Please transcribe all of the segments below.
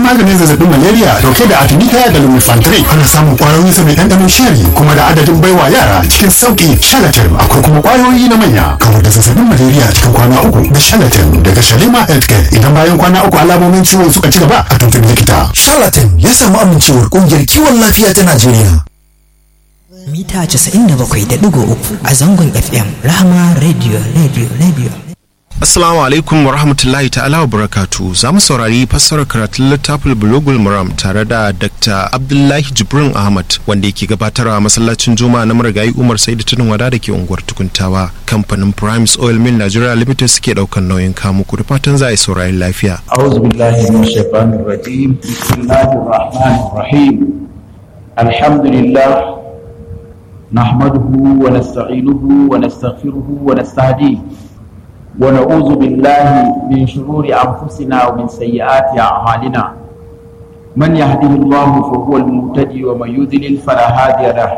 maganin zazzabin malaria dauke da artemisia da lumefantrine ana samun kwayoyin sa mai ɗanɗanon shari kuma da adadin baiwa yara cikin sauki shalatin akwai kuma kwayoyi na manya kamar da zazzabin malaria cikin kwana uku da shalatin daga shalima healthcare idan bayan kwana uku alamomin ciwon suka ci gaba a tuntuɓi likita charlatan ya samu amincewar ƙungiyar kiwon lafiya ta najeriya mita 97.3 a zangon fm rahama radio radio radio Assalamu alaikum wa rahmatullahi ta'ala wa barakatu za mu saurari fassarar karatun littafin bulogul muram tare da Dr. Abdullahi Jibrin Ahmad wanda yake gabatarwa a masallacin Juma'a na marigayi Umar Saidu Tunin Wada da ke unguwar Tukuntawa. Kamfanin Primes Oil Mill Nigeria Limited suke daukan nauyin kamu ku da fatan za a yi saurari lafiya. أعوذ بالله من الشيطان الرجيم بسم الله الرحمن الرحيم الحمد لله نحمده ونستعينه ونستغفره ونستهديه ونعوذ بالله من شرور أنفسنا ومن سيئات أعمالنا من يهده الله فهو المهتدي ومن يضلل فلا هادي له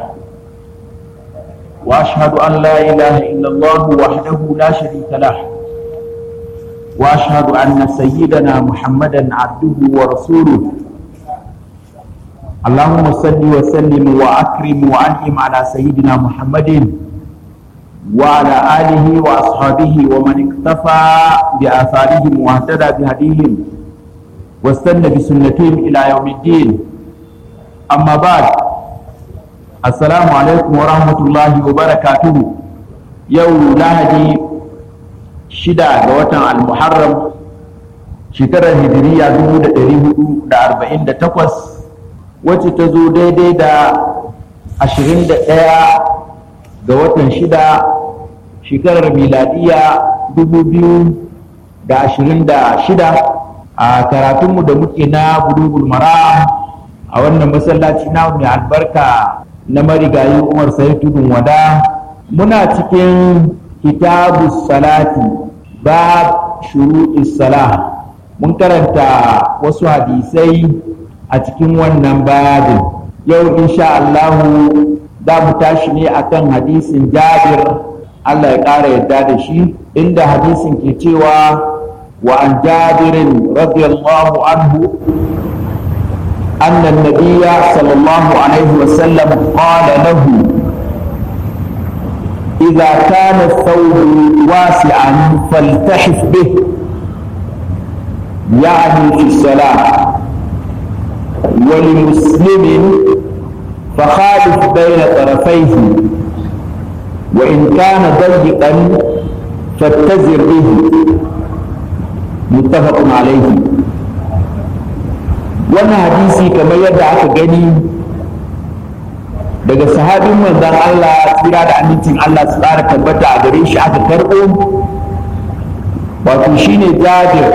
وأشهد أن لا إله إلا الله وحده لا شريك له واشهد ان سيدنا محمدا عبده ورسوله اللهم صل وسلم واكرم وانعم على سيدنا محمد وعلى اله واصحابه ومن اكتفى باثارهم واهتدى بهديهم واستنى بسنتهم الى يوم الدين اما بعد السلام عليكم ورحمه الله وبركاته يوم لهدي shida ga watan al-muharram shekarar hijiriya 1448 wacce ta zo daidai da 21 ga watan shida shekarar miladiya 2026 a karatunmu da muke na bulugul mara a wannan masallaci na mai albarka na marigayi umar sai tudun wada muna cikin kitabu salati bab shuruɗi salah mun karanta wasu hadisai a cikin wannan babin yau insha Allahu za mu tashi ne akan hadisin jabir Allah ya ƙara yadda da shi inda hadisin ke cewa wa an jabirin radiyallahu anhu أن النبي صلى الله عليه وسلم قال له إذا كان الثوب واسعا فالتحف به يعني في الصلاة ولمسلم فخالف بين طرفيه وإن كان ضيقا فاتزر به متفق عليه وانا حديثي كما يدعى gani daga sahabin manzon Allah tsira da amincin Allah su tsara tabbata a gare shi aka karɓo wato shine jabir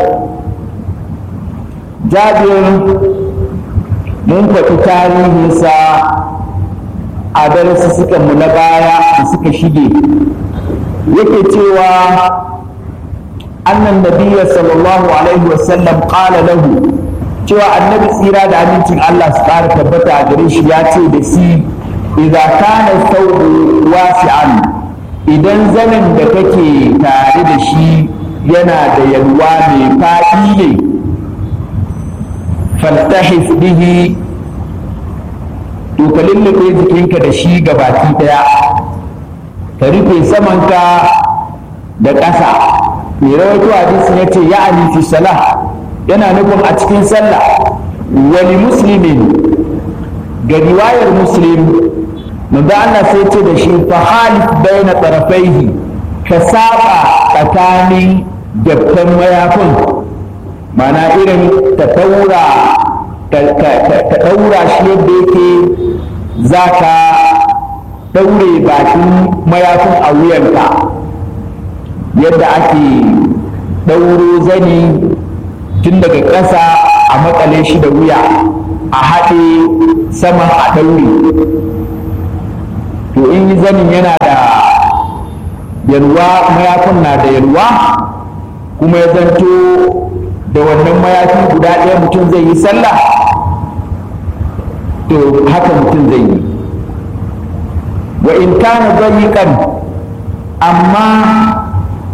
jabir mun faɗi tarihinsa a darasi suka mu na baya da suka shige yake cewa annan nabiyya sallallahu alaihi wasallam qala lahu cewa annabi tsira da amincin Allah su ƙara tabbata a gare shi ya ce da shi idza kana thawbu wasi'an idan zanin da kake tare da shi yana da yalwa mai faɗi ne faltahif bihi to ka lullube jikinka da shi gabaki daya ka rufe samanka da ƙasa mai rawaito hadisin ya ce ya'ani fi salah yana nufin a cikin sallah wani muslimin ga riwayar muslim manzo Allah sai ce da shi fa halif baina tarafaihi ka saba tsakanin dabtan mayafin mana irin ta taura ka daura shi yadda yake za ka daure bakin mayafin a wuyanka yadda ake ɗauro zani tun daga ƙasa a makale shi da wuya a haɗe saman a ɗaure to in yi zanin yana da yalwa mayafin na da yalwa kuma ya zanto da wannan mayafi guda ɗaya mutum zai yi sallah to haka mutum zai yi wa in kana zayiƙan amma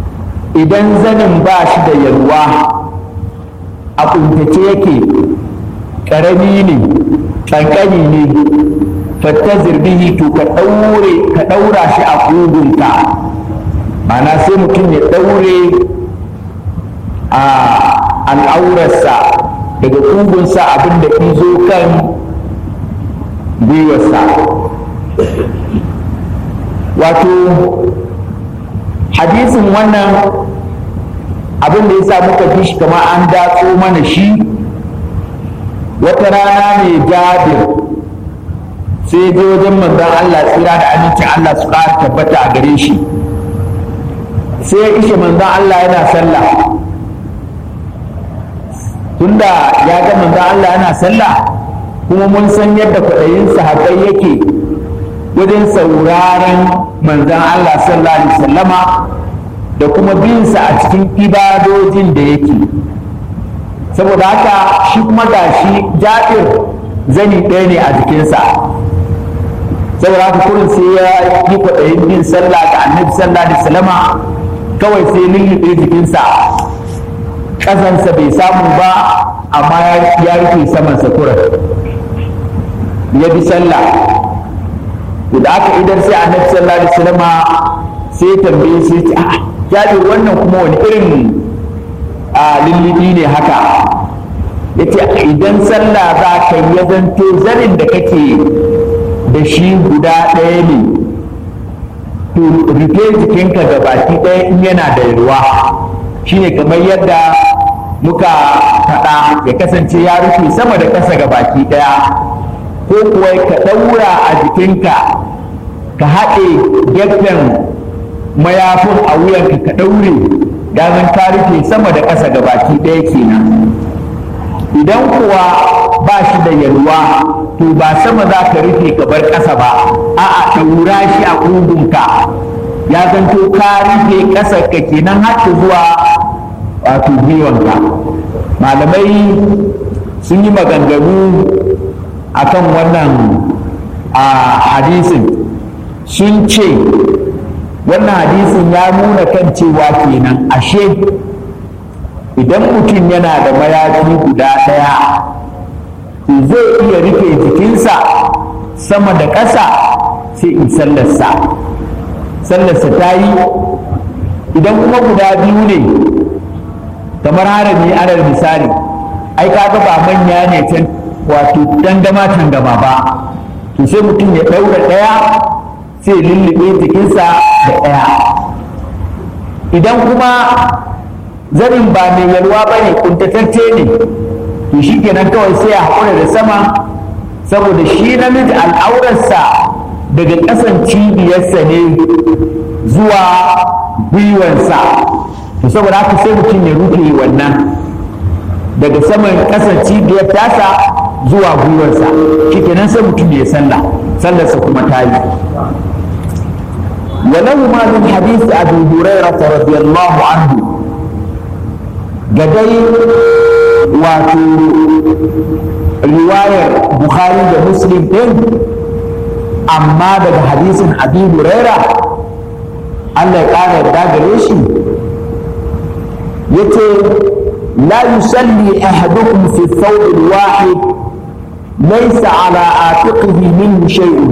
idan zanin ba shi da yalwa a kuntace yake ƙarami ne ƙanƙani ne fattazir bihi to ka ɗaure ka ɗaura shi a ƙugunka mana sai mutum ya ɗaure a al'aurarsa daga ƙugunsa abinda izo kan gwiwarsa wato hadisin wannan abin da ya sa muka ji shi kama an datso mana shi wata rana ne jabir sai je wajen manzon Allah tsira da amincin Allah su ƙara tabbata a gare shi sai ya ishe manzon Allah yana sallah tunda ya ga manzon Allah yana sallah kuma mun san yadda kwaɗayin sahabbai yake wajen sauraron manzon Allah sallallahu alaihi wasallama da kuma binsa a cikin ibadojin da yake saboda haka shi kuma gashi jabir zani ɗaya ne a jikinsa saboda haka kurin sai ya yi kwaɗayin yin sallah ga annabi sallallahu alaihi wasallama kawai sai lullube jikinsa ƙasansa bai samu ba amma ya rufe samansa kurin ya bi sallah da aka idar sai annabi sallallahu alaihi wasallama sai tambaye sai ce a'a jabir wannan kuma wani irin a lullubi ne haka yace idan sallah za ka yi zanto zanin da kake da shi guda ɗaya ne to rufe jikinka ga baki ɗaya in yana da ruwa shine kamar yadda muka faɗa ya kasance ya rufe sama da ƙasa ga baki ɗaya ko kuwa ka ɗaura a jikinka ka haɗe gefen mayafin a wuyanka ka ɗaure zan ka rufe sama da ƙasa ga baki ɗaya kenan idan kuwa ba shi da yalwa to ba sama za ka rufe ka bar ƙasa ba a'a ɗaura shi a ƙugunka ya zanto ka rufe ƙasa ka kenan har zuwa wato gwiwanka malamai sun yi maganganu akan wannan a hadisin sun ce wannan hadisin ya nuna kan cewa kenan ashe idan mutum yana da mayafi guda ɗaya zai iya rufe jikinsa sama da ƙasa sai in sallarsa sallarsa ta yi idan kuma guda biyu ne kamar harami alal misali ai kaga ba manya ne can wato tangama tangama ba to sai mutum ya ɗaura ɗaya sai lullube jikinsa da ɗaya idan kuma zanin ba mai yalwa ba ne kuntatacce ne to shi kenan kawai sai ya haƙura da sama saboda shi namiji al'aurarsa daga ƙasan cibiyarsa ne zuwa gwiwansa to saboda haka sai mutum ya rufe wannan daga saman ƙasan cibiyar tasa zuwa gwiwarsa shi kenan sai mutum ya sallah sallarsa kuma ta yi ولهما من حديث أبي هريرة رضي الله عنه قدي واتو رواية بخاري ومسلم إن أما ده حديث أبي هريرة الله قال يبدأ shi yace لا يصلي أحدكم في الثوب الواحد ليس على عاتقه منه شيء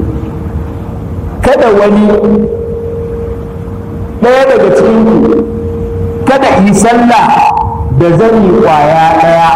kada wani ɗaya daga cikinku kada yi sallah da zani ƙwaya ɗaya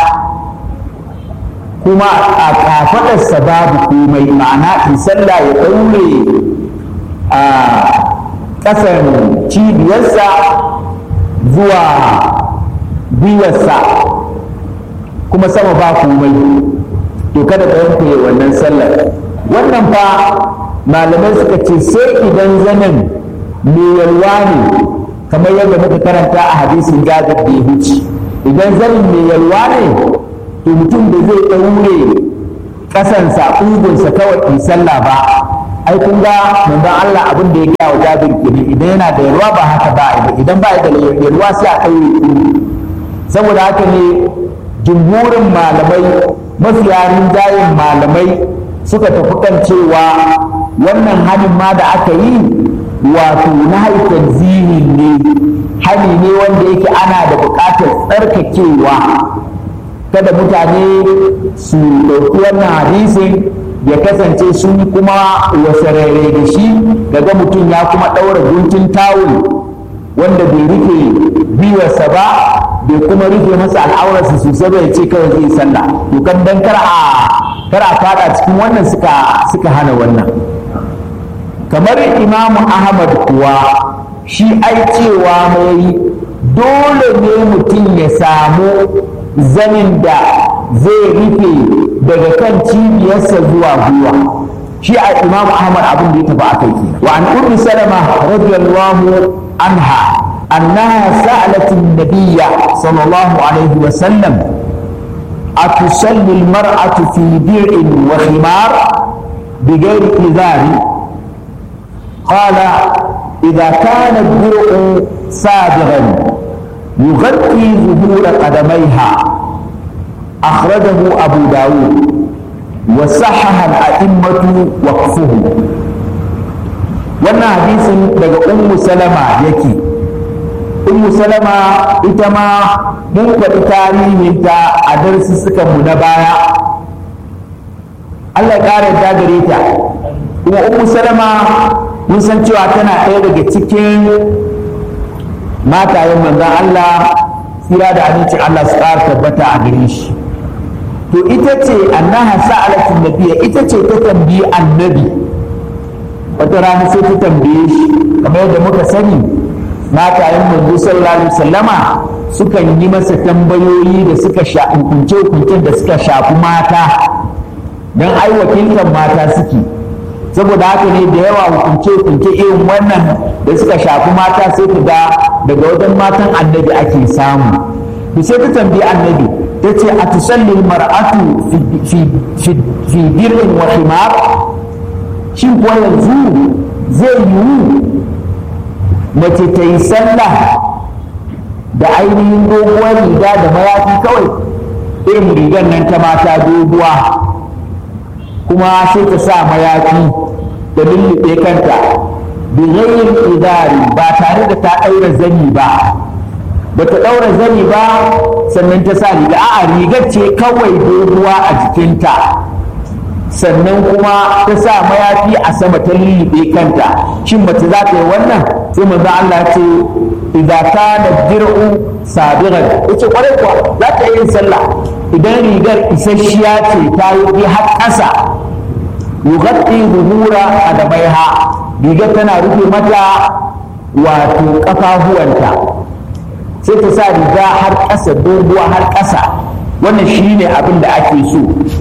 kuma a kafaɗarsa babu komai ma'ana yi sallah ya ɗaure a ƙasan cibiyarsa zuwa gwiwarsa kuma sama ba komai to kada ka yanke wannan sallar wannan fa malamai suka ce sai idan zanen mai yalwa ne kamar yadda muka karanta a hadisin jabir da ya wuce idan zanen mai yalwa ne to mutum da zai ɗaure ƙasansa ƙugunsa kawai in sallah ba ai kun ga manzon Allah abin da ya gaya wa jabir kenan idan yana da yalwa ba haka ba idan ba da yalwa sai a ɗaure ƙugu saboda haka ne jumhurin malamai mafiya rinjayen malamai suka tafi kan cewa wannan hannun ma da aka yi wato na haifar zini ne hani ne wanda yake ana da buƙatar tsarkakewa kada mutane su ɗauki wannan hadisin ya kasance sun kuma wasarere da shi daga mutum ya kuma ɗaura guntun tawul wanda bai rufe biyarsa ba bai kuma rufe masa al'aurarsa sosai bai ce kawai zai sallah to kan dan kar a kar a fada cikin wannan suka suka hana wannan kamar imamu ahmad kuwa shi ai cewa mai dole ne mutum ya samu zanin da zai rufe daga kan cibiyarsa zuwa gwiwa shi a imamu ahmad abin da ya tafi aka yi wa an ummi salama radiyallahu anha annaha sa'alat an-nabiy sallallahu alaihi wa sallam أتصلي المرأة في درع وخمار بغير إذار قال إذا كان الدرع سابغا يغطي ظهور قدميها أخرجه أبو داود وصحح الأئمة وقفه wannan hadisin daga ummu salama yake ummu salama ita ma mun faɗi tarihinta a darsussukanmu na baya Allah ya ƙara ta gare ta kuma ummu salama mun san cewa tana ɗaya daga cikin matayen manzon Allah tsira da amincin Allah su ƙara tabbata a gare shi to ita ce annaha sa'alatin nabiyya ita ce ta tambayi annabi wata rana sai ta tambaye shi kamar yadda muka sani matayen manzo sallallahu alaihi wasallama sukan yi masa tambayoyi da suka sha hukunce hukuncen da suka shafi mata don ai wakiltar mata suke saboda haka ne da yawa hukunce hukunce irin wannan da suka shafi mata sai ka ga daga wajen matan annabi ake samu to sai ta tambayi annabi ta ce a tusalli mar'atu fi dir'in wa himar shin kuwa yanzu zai yiwu mace ta yi sallah da ainihin doguwar riga da mayafi kawai irin rigar nan ta mata doguwa kuma sai ta sa mayafi da lullube kanta bighayin idari ba tare da ta ɗaura zani ba ba ta ɗaura zani ba sannan ta sa riga a'a rigar ce kawai doguwa a jikinta sannan kuma ta sa mayafi a sama ta lullube kanta shin mace za ta yi wannan sai manzo Allah ya ce idza kana dir'u sabiran yace kwarai kuwa za ta yi sallah idan rigar isasshiya ce ta yi har ƙasa yughatti zuhura adamaiha rigar tana rufe mata wato kafafuwanta sai ta sa riga har ƙasa doguwa har ƙasa wannan shine abin da ake so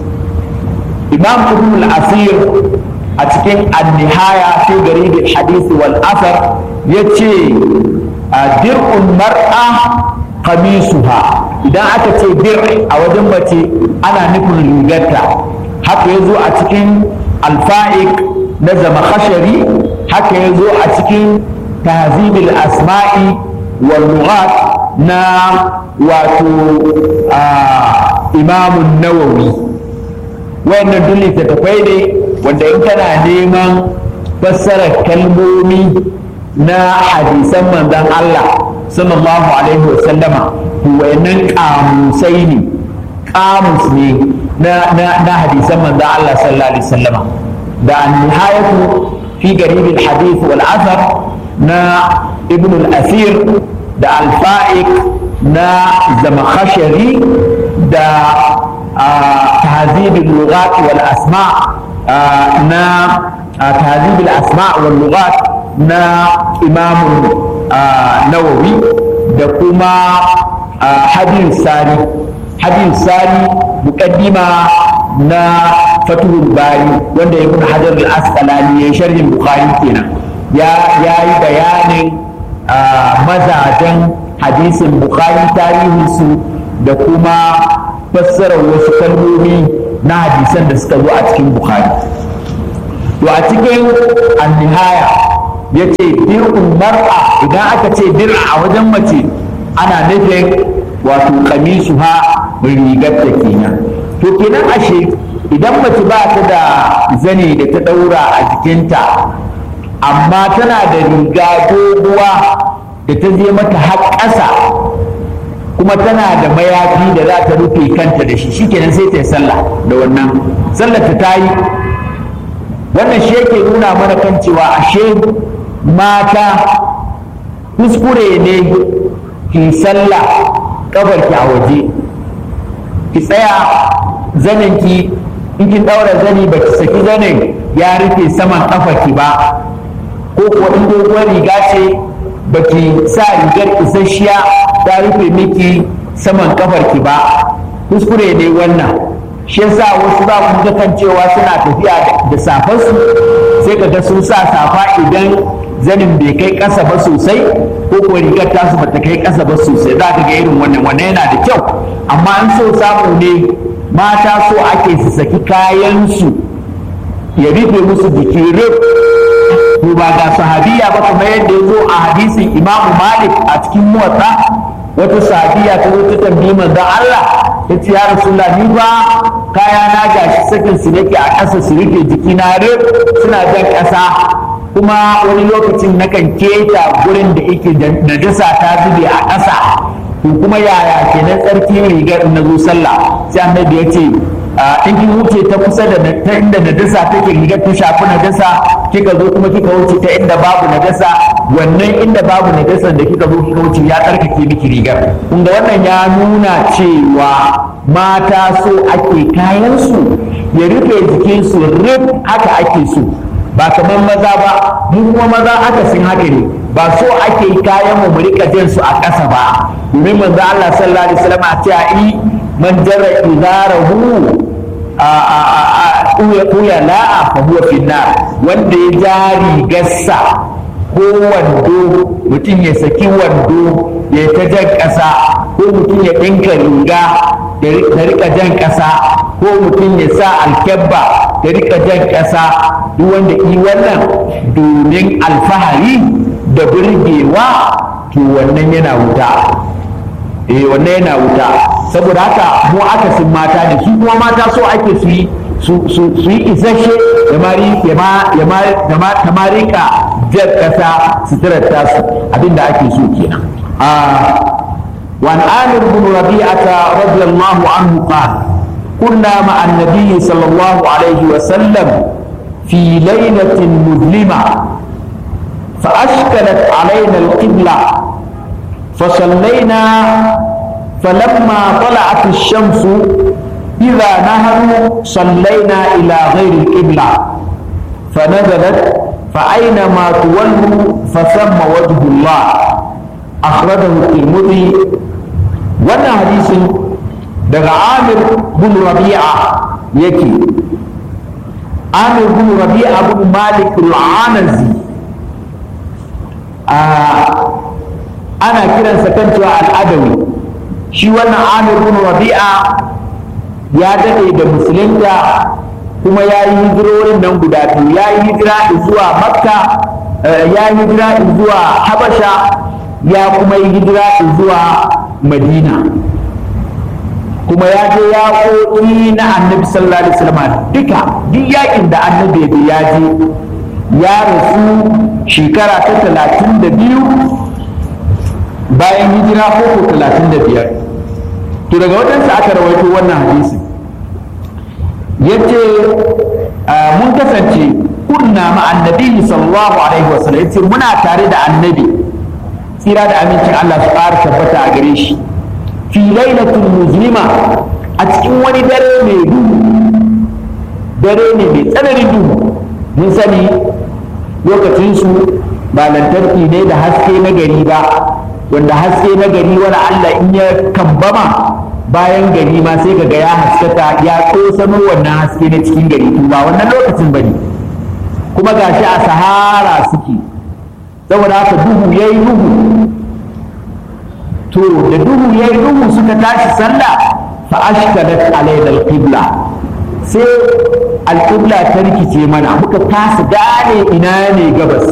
imam ibn al-asir a cikin an-nihaya fi garib al-hadith wal athar yace dir'un mar'a qamisuha idan aka ce dir a wajen mace ana nufin rigarta haka yazo a cikin al-fa'iq na zamakhashari haka yazo a cikin tahzib al-asma'i wal lughat na wato imam an-nawawi wayannan duk littattafai ne wanda in kana neman fassarar kalmomi na hadisan manzon Allah sallallahu alaihi wa sallama wayannan kamusai ne kamus ne na na na hadisan manzon Allah sallallahu alaihi wa sallama da an-nihayatu fi garib al-hadith wal athar na ibn al-asir da al-fa'iq na zamakhashari da تهذيب اللغات والأسماء نا تهذيب الأسماء واللغات نا إمام نووي دكما حديث ساري حديث ساري مقدمة نا فتح الباري wanda ibn hajar al-asqalani ya sharhin bukhari kenan ya yi bayanin mazajen hadisin bukhari tarihinsu da kuma fassarar wasu kalmomi na hadisan da suka zo a cikin bukhari to a cikin annihaya ya ce dir'un mar'a idan aka ce dir'a a wajen mace ana nufin wato kamisu ha rigar da kenan to kenan ashe idan mace ba ta da zane da ta daura a jikinta amma tana da riga doguwa da ta je mata har ƙasa kuma tana da mayafi da za ta rufe kanta da shi shikenan sai ta yi sallah da wannan sallar ta yi wannan shi yake nuna mana kan cewa ashe mata kuskure ne ki sallah kafarki a waje ki tsaya zaninki in kin daura zani ba ki saki zanin ya rufe saman kafarki ba ko kuwa in doguwar riga ce ba ki sa rigar isasshiya ta rufe miki saman kafarki ba kuskure ne wannan shi yasa wasu za mu ga kan cewa suna tafiya da safarsu sai ka ga sun sa safa idan zanin bai kai ƙasa ba sosai ko kuwa rigar tasu bata kai ƙasa ba sosai za ka ga irin wannan wannan yana da kyau amma an so samu ne mata so ake su saki kayansu ya rufe musu jiki rif to ba ga sahabiya ba kamar yadda ya zo a hadisin imamu malik a cikin motsa wata sahabiya ta zo ta tambayi manzon Allah ta ce ya rasulullah ni ba kaya na gashi sakin su nake a ƙasa su rufe jiki na rif suna jan ƙasa kuma wani lokacin nakan keta gurin da yake najasa ta zube a ƙasa to kuma yaya kenan tsarki rigar na zo sallah sai annabi ya ce in kin wuce ta kusa da ta inda najasa take rigar ta shafi najasa kika zo kuma kika wuce ta inda babu najasa wannan inda babu najasa da kika zo kika wuce ya tsarkake miki rigar kun wannan ya nuna cewa mata so ake kayan su ya rufe jikin su rif haka ake so ba kamar maza ba mu kuma maza aka sin haka ne ba so ake kayan mu rika jin su a ƙasa ba domin manzo Allah sallallahu alaihi wasallam a ce ai man jarra idarahu a uya la'a fa huwa fi wanda ya ja rigarsa ko wando mutum ya saki wando ya ta jan ƙasa ko mutum ya ɗinka riga da rika jan ƙasa ko mutum ya sa alkyabba da rika jan ƙasa duk wanda yi wannan domin alfahari da burgewa to wannan yana wuta eh wannan yana wuta saboda haka mu aka sun mata ne su kuma mata so ake su yi su yi isasshe da mari ya ma ta marika jar kasa suturar tasu abinda ake so kenan وعن عامر بن ربيعة رضي الله عنه قال كنا مع النبي صلى الله عليه وسلم في ليلة مظلمة فأشكلت علينا القبلة فصلينا فلما طلعت الشمس إذا نهر صلينا إلى غير القبلة فنزلت فأينما تولوا فثم وجه الله أخرجه الترمذي وانا حديث daga Amir bin Rabi'a yake Amir bin Rabi'a bin Malik al-Anazi ana kiransa kan cewa al'adawi shi wannan Amir bin Rabi'a ya dade da musulunta kuma ya yi hijirorin nan guda biyu ya yi hijira zuwa Makka ya yi hijira zuwa Habasha ya kuma yi hijira zuwa Madina kuma ya je ya ƙoƙi na annabi sallallahu alaihi wasallam duka duk yakin da annabi ya je ya rasu shekara ta talatin da biyu bayan hijira ko talatin da biyar to daga wajensa aka rawaito wannan hadisi ya ce mun kasance kunna ma annabi sallallahu alaihi wasallam ya ce muna tare da annabi tsira da amincin Allah su ƙara tabbata a gare shi fi lailatul muslima a cikin wani dare mai duhu dare ne mai tsananin duhu mun sani lokacinsu ba lantarki ne da haske na gari ba wanda haske na gari wani Allah in ya kambama bayan gari ma sai kaga ya haskaka ya tsosano wannan haske na cikin gari to ba wannan lokacin bane kuma gashi a sahara suke saboda haka duhu yayi duhu to da duhu ya yi duhu suka tashi sallah fa ashkalat alaina alqibla sai alqibla ta rikice mana muka kasa gane ina ne gabas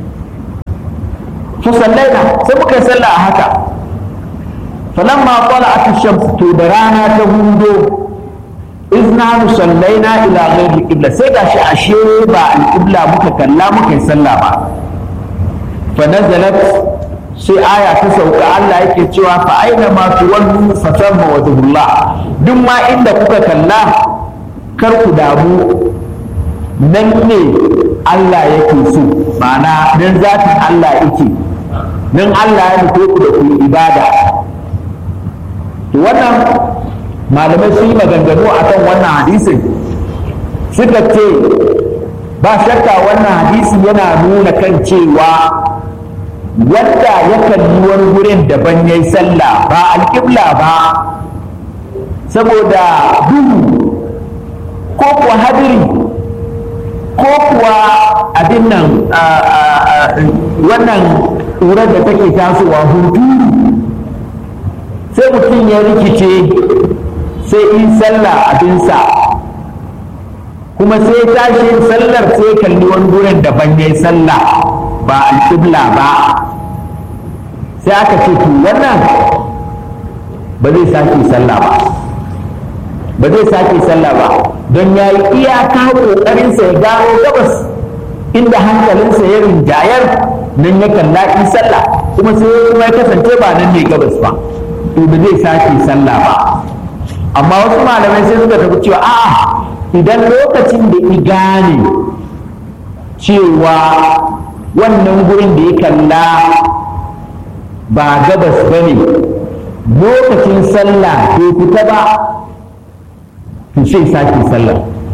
fa sallaina sai muka yi sallah a haka falamma tala'at ash-shams to da rana ta hudo izna sallaina ila ghairi qibla sai gashi ashe ba alqibla muka kalla muka yi sallah ba fa nazalat sai aya ta sauka Allah yake cewa fa aina ma tuwallu fa tamma wajhullah duk ma inda kuka kalla kar ku damu nan ne Allah yake so ma'ana nan zatin Allah yake nan Allah ya nufe ku da ku ibada to wannan malamai sun yi maganganu akan wannan hadisin suka ce ba shakka wannan hadisi yana nuna kan cewa wanda ya kalli wani gurin daban ya yi sallah ba alƙibla ba saboda duhu ko kuwa hadiri ko kuwa abin nan wannan ƙurar da take tasowa hunturu sai mutum ya rikice sai in sallah abinsa kuma sai tashi yin sallar sai kalli wani gurin daban ya yi sallah ba alƙibla ba sai aka ce to wannan ba zai sake sallah ba ba zai sake sallah ba don ya yi iyaka ƙoƙarinsa ya gano gabas inda hankalinsa ya rinjayar nan ya kalla in sallah kuma sai kuma ya kasance ba nan ne gabas ba to ba zai sake sallah ba amma wasu malamai sai suka tafi cewa a'a idan lokacin da i gane cewa wannan gurin da ya kalla ba gabas ba ne lokacin sallah bai fita ba to sai sake sallah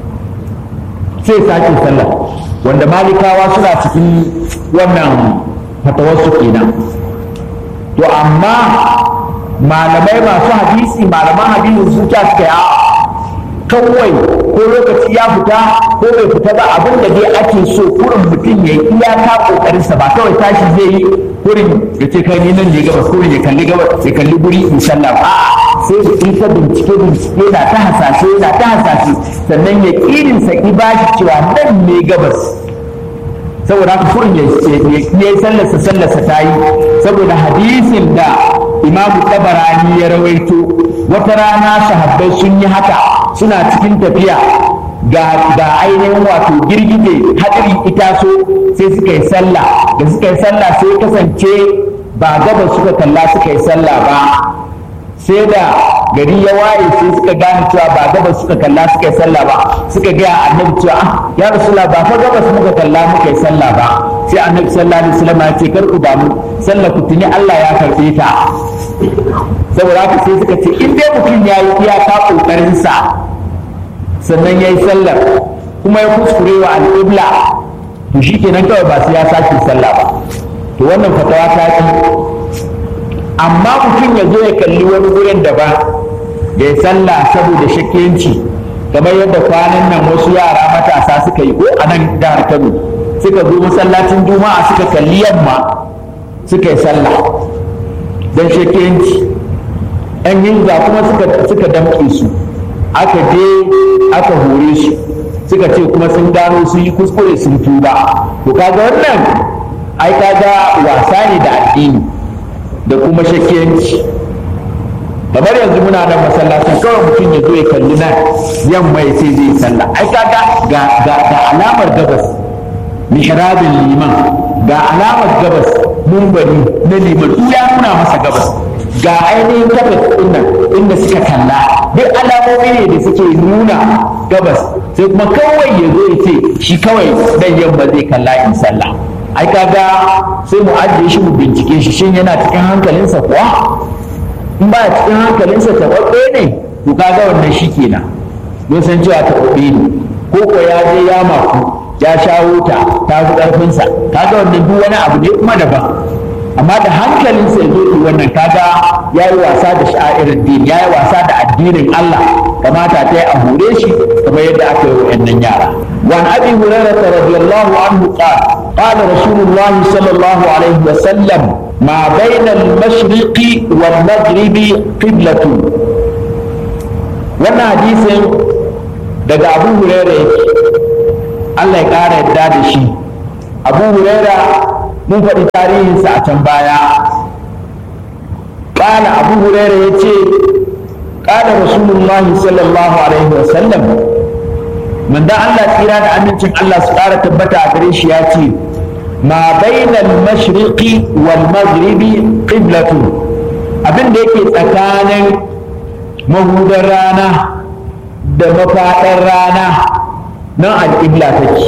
sai sake sallah wanda malikawa suna cikin wannan fatawarsu kenan to amma malamai masu hadisi malaman hadisi su ta suka yi kawai ko lokaci ya fita ko bai fita ba abin da dai ake so kurin mutum ya yi iyaka kokarinsa ba kawai tashi zai yi kurin ya ce kai ni nan ne gabas kurin ya kalli gabas ya kalli guri in sallah a'a sai da in ka bincike bincike na ta hasashe na ta hasashe sannan ya kirin sa ki bashi cewa nan ne gabas saboda haka kurin ya yi sallarsa sallarsa ta yi saboda hadisin da imamu tabarani ya rawaito wata rana sahabbai sun yi haka suna cikin tafiya ga ga ainihin wato girgije hadiri itaso sai suka yi sallah da suka yi sallah sai kasance ba gaba suka kalla suka yi sallah ba sai da gari ya waye sai suka gane cewa ba gaba suka kalla suka yi sallah ba suka gaya annabi cewa ah ya rasulullah ba fa gabas muka kalla muka yi sallah ba sai annabi sallallahu alaihi wasallam ya ce kar ku damu sallah ku tuni Allah ya karbe ta saboda haka sai suka ce in dai mutum ya yi iyaka kokarin sa sannan ya yi sallar kuma ya kuskure wa al'ibla to shi kenan kawai ba su ya sake sallah ba to wannan fatawa ta fi amma mutum ya zo ya kalli wani wurin daban ya yi sallah saboda shakkiyanci kamar yadda kwanan nan wasu yara matasa suka yi ko a nan jihar kano suka zo masallacin juma'a suka kalli yamma suka yi sallah don shakkiyanci yan yinza kuma suka damƙe su aka je aka hore su suka ce kuma sun gano sun yi kuskure sun tuba to kaga wannan ai kaga wasa ne da addini da kuma shakkiyanci kamar yanzu muna nan masallacin kawai mutum ya zo ya kalli nan yamma ya ce zai sallah ai kaga ga ga ga alamar gabas mihrabin liman ga alamar gabas mumbari na liman ya nuna masa gabas ga ainihin gabas ɗin nan inda suka kalla duk alamomi ne da suke nuna gabas sai kuma kawai ya zo ya ce shi kawai dan yamma zai kalla in sallah ai kaga sai mu ajiye shi mu bincike shi shin yana cikin hankalinsa kuwa in ba cikin hankalinsa taɓaɓɓe ne to kaga wannan shi kenan mun san cewa taɓaɓɓe ne ko ko ya je ya maku ya shawo ta ta fi ƙarfinsa kaga wannan duk wani abu ne kuma daban amma da hankalinsa ya zo wannan kaga ya yi wasa da sha'irin din ya yi wasa da addinin Allah kamata ta yi a hure shi kamar yadda aka yi wa'annan yara وعن ابي هريره رضي الله عنه قال قال رسول الله صلى الله عليه وسلم ما بين المشرق والمغرب قبلة wannan hadisin daga abu huraira yake Allah ya ƙara yadda da shi abu huraira mun faɗi tarihinsa a can baya ƙala abu huraira ya ce ƙala rasulullahi sallallahu alaihi wasallam manzon Allah tsira da amincin Allah su ƙara tabbata a gare shi ya ce ma bainal mashriqi wal maghribi qiblatun abin da yake tsakanin mahudar rana da mafaɗar rana nan alƙibla take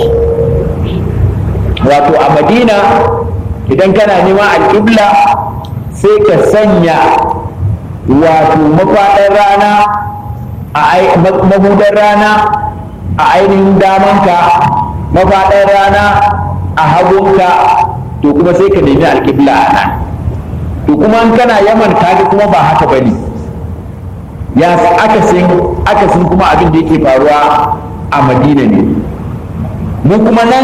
wato a madina idan kana neman alƙibla sai ka sanya wato mafaɗar rana a mahudar rana a ainihin damanka mafaɗar rana a hagunka to kuma sai ka nemi alƙibla a nan to kuma in kana yaman kaga kuma ba haka ba ne ya akasin akasin kuma abin da yake faruwa a madina ne mu kuma nan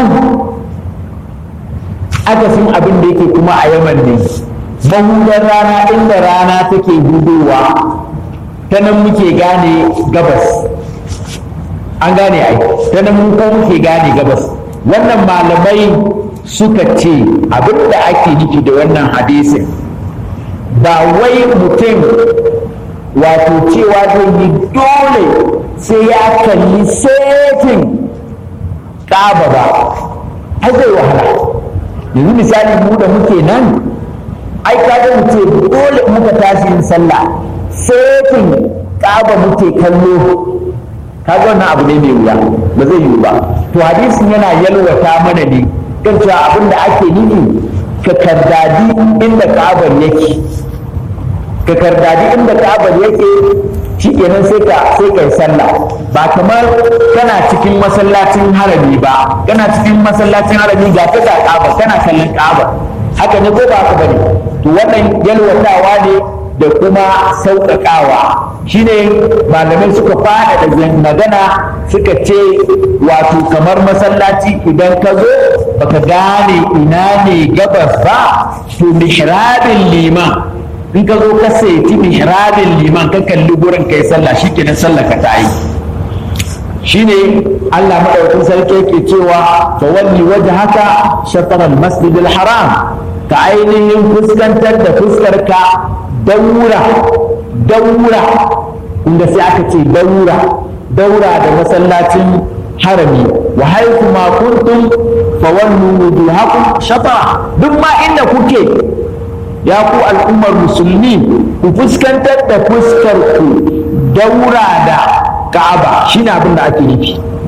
akasin abin da yake kuma a yaman ne mahudar rana inda rana take hudowa ta nan muke gane gabas an gane ai ta nan mun ko muke gane gabas wannan malamai suka ce abin da ake nufi da wannan hadisin ba wai mutum wato cewa zai yi dole sai ya kalli setin ƙaba ba ai zai wahala yanzu misali mu da muke nan ai kaga mu ce dole muka tashi yin sallah setin ƙaba muke kallo kaga wannan abu ne mai wuya ba zai yiwu ba to hadisin yana yalwata mana ne kan cewa abin da ake nufi ka kardadi inda ƙabar yake ka kardadi inda ka'abar yake shi kenan sai ka sai kai sallah ba kamar kana cikin masallacin harami ba kana cikin masallacin harami ga ka ga ka'abar kana kallon ka'abar haka ne ko ba haka bane to wannan yalwatawa ne da kuma sauƙaƙawa shine malamai suka fada da magana suka ce wato kamar masallaci idan ka zo baka gane ina ne gabas ba to mihrabin liman in ka zo ka saiti mihrabin liman ka kalli gurin kai sallah shikenan sallah ka ta yi shine Allah madaukakin sarki yake cewa fa walli wajhaka shatr al-masjid al-haram ka ainihin fuskantar da fuskar ka daura daura inda sai aka ce daura daura da masallacin harami wa haiku ma kuntum fa wallu wujuhakum shatra duk ma inda kuke ya ku al'ummar musulmi ku fuskantar da fuskar ku daura da ka'aba shine abin da ake nufi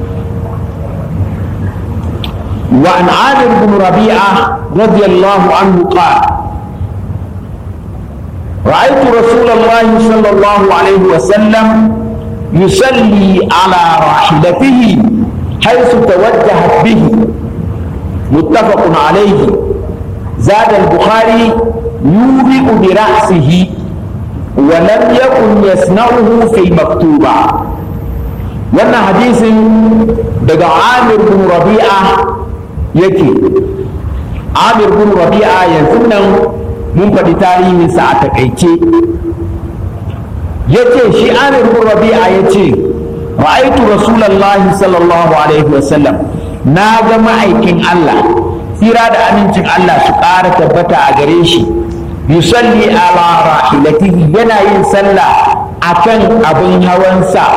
wa an amir bin rabi'a radiyallahu anhu qala رأيت رسول الله صلى الله عليه وسلم يصلي على راحلته حيث توجهت به متفق عليه زاد البخاري يوبئ برأسه ولم يكن يصنعه في المكتوبة wannan hadisin daga amir bin rabi'a yake amir bin rabi'a yanzu nan mun faɗi tarihinsa a takaice ya ce shi amir bin rabi'a ya ce ra'aitu rasulallahi sallallahu alaihi wasallam na ga ma'aikin Allah tsira da amincin Allah su ƙara tabbata a gare shi yusalli ala rahilatihi yana yin sallah akan abin hawansa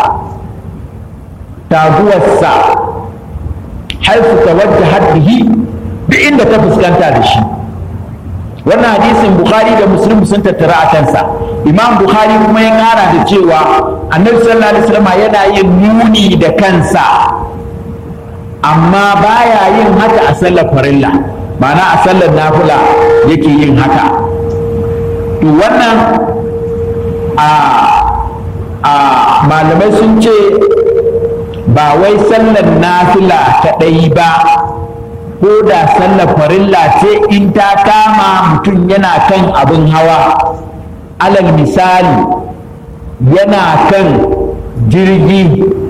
taguwarsa haifu tawajjahat bihi duk inda ta fuskanta da shi wannan hadisin bukhari da muslim sun tattara a kansa imam bukhari kuma ya kara da cewa annabi sallallahu alaihi wasallam yana yin nuni da kansa amma baya yin haka a sallar farilla ma'ana a sallar nafila yake yin haka to wannan a a malamai sun ce ba wai sallar nafila kaɗai ba ko da sallar farilla ce in ta kama mutum yana kan abin hawa alal misali yana kan jirgi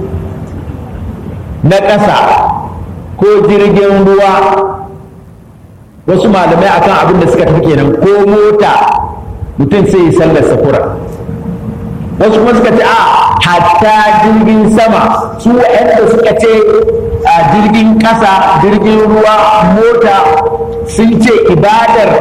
na ƙasa ko jirgin ruwa wasu malamai akan abin da suka tafi kenan ko mota mutum sai yi sallar safura wasu kuma suka ce a hatta jirgin sama su waɗanda suka ce a jirgin ƙasa jirgin ruwa mota sun ce ibadar